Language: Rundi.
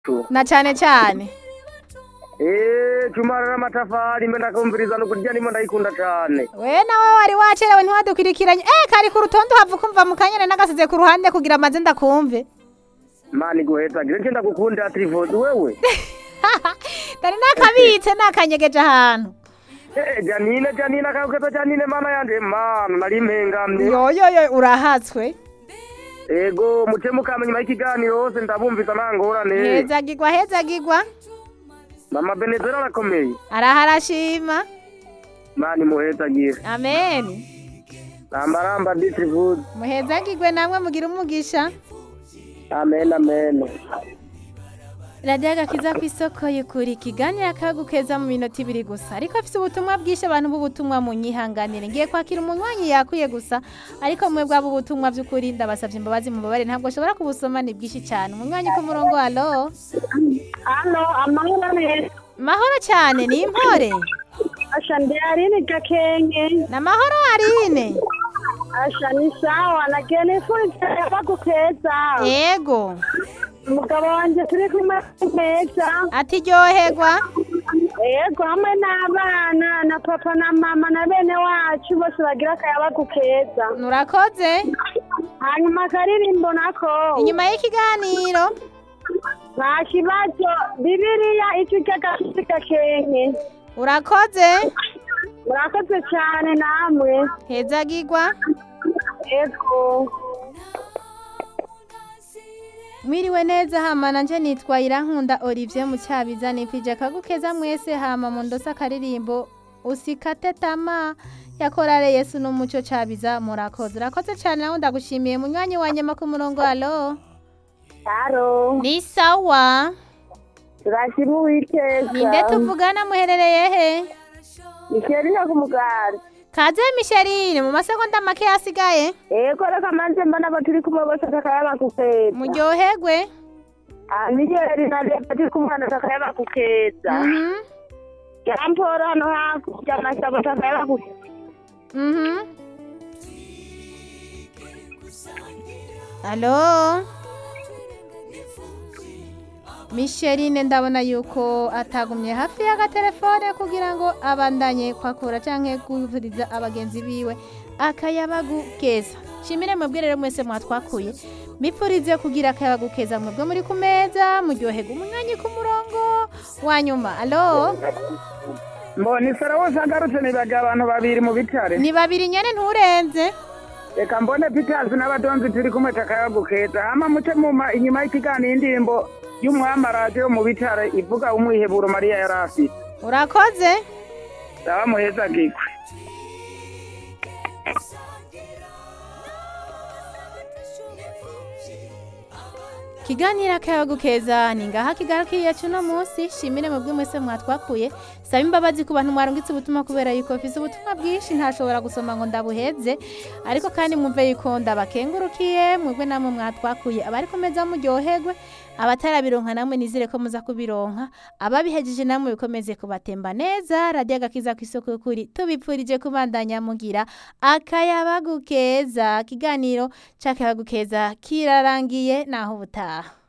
na cane cane Eh, Jumara n'amatafari mbe ndakumviriza no kurya ndimo ndayikunda cane. we nawe wari wacerewe ntiwadukurikiranye eh kari ku rutonde uhava ukumva mu kanyana nagasize ku ruhande kugira amaze ndakumve Mani guheza gire nje ndagukunda Trivodi wewe. dore nakabitse nakanyegeje ahantu Eh, Janine Janine akagukeza Janine mana yanje mana nari mpengamye. yoyoyo urahatswe Ego muce mukama nyuma y'ikiganiro hose ndabumvisa ntangorane. hezagirwa hezagirwa Mama Benezera arakomeye. araharashima Mani muhezagire. amen Nambaramba ndi Trivodi. muhezagirwe namwe mugira umugisha Amen amen. radiyo agakiza ku isoko y'ukuri ikiganiro akagukeza mu minota ibiri gusa ariko afite ubutumwa bwinshi abantu b'ubutumwa mu nyihanganire ngiye kwakira umunywanyi yakwiye gusa ariko mwe bwaba ubutumwa by'ukuri ndabasabye imbabazi mubabare ntabwo ashobora kubusoma ni bwinshi cyane umunywanyi ku murongo halo Halo, amahoro neza. mahoro cyane ni impore Asha ndi Aline Gakenge. ni amahoro arine Asha ni sawa nagiye nifuriza bagukeza. yego Umugabo wanje turi kumwe neza. ati ryoherwa Yego hamwe n'abana na papa na mama na bene wacu bose bagira akayabagukeza. nurakoze Hanyuma akaririmbo nako. inyuma y'ikiganiro Nta kibazo Bibiliya icyo cy'agasusi Gakenge. urakoze Murakoze cyane namwe. hezagirwa Yego. mwiriwe neza hama nanje nitwa irankunda olivier mucyabiza nipije akagukeza mwese hama mu ndosa akaririmbo usikate tama yakorare yesu n'umuco cabiza murakoze urakoze cyane nawe ndagushimiye munywanyi wa nyama ku murongo halo Halo. ni sawa Turashima Uwiteka. ninde tuvugana muherereye he Ikeriya ku mugari. kaze misherine mu masegonda make yasigaye Ego reka manze mbona abo turi kumwe bose takayaba kukeza. muryoherwe Nigeri na leta turi kumwe na takayaba kukeza. mhm Jamporo hano hakurya amasabo takayaba kukeza. mhm Halo Micheline ndabona yuko atagumye hafi y'agatelefone kugira ngo abandanye kwakura canke kuvuriza abagenzi biwe akayabagukeza shimire mwebwe rero mwese mwatwakuye mipfurize kugira akayabagukeza mwebwe muri ku meza muryoherwa umwanya ku murongo wa nyuma alo Mboni sara wose agarutse nibaga abantu babiri mu bitare. ni babiri nyene nturenze Reka mbone Peters n'abadonzi turi kumwe takayagukeza. Hama muce muma inyuma y'ikiganiro indirimbo y'umwamaraje yo mu bitare ivuga umwiheburo Mariya yari afite. urakoze Daba muheza gikwe. kiganiro akayabagukeza ni ngaha kigarukiye cuno munsi shimire mwebwe mwese mwatwakuye saba imbabazi ku bantu mwarungitse ubutumwa kubera yuko mfise ubutumwa bwinshi ntashobora gusoma ngo ndabuheze ariko kandi mwumve yuko ndabakengurukiye mwebwe namwe mwatwakuye abari komeza muryoherwe abatarabironka namwe nizere ko muza kubironka ababihejeje namwe bikomeze kubatemba neza radiyo agakiza ku isoko y'ukuri tubipfurije kubandanya mugira akayabagukeza kiganiro c'akayabagukeza kirarangiye naho ubutaha